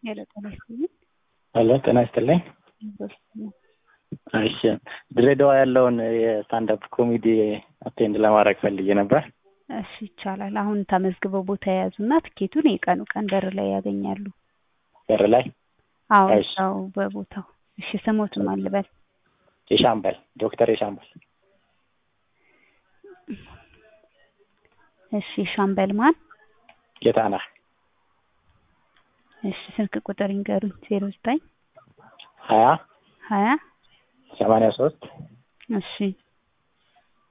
ሄሎ ጤና ይስጥልኝ። ሄሎ ጤና ይስጥልኝ። እሺ ድሬዳዋ ያለውን የስታንዳፕ ኮሜዲ አቴንድ ለማድረግ ፈልጌ ነበር። እሺ ይቻላል። አሁን ተመዝግበው ቦታ የያዙና ትኬቱን የቀኑ ቀን በር ላይ ያገኛሉ። በር ላይ አዎ እሺ። እዛው በቦታው። እሺ ስሞቱን ማን ልበል? የሻምበል ዶክተር የሻምበል እሺ ሻምበል ማን? ጌታነህ እሺ ስልክ ቁጥር ይንገሩኝ። ዜሮ ዘጠኝ ሀያ ሀያ ሰማንያ ሶስት እሺ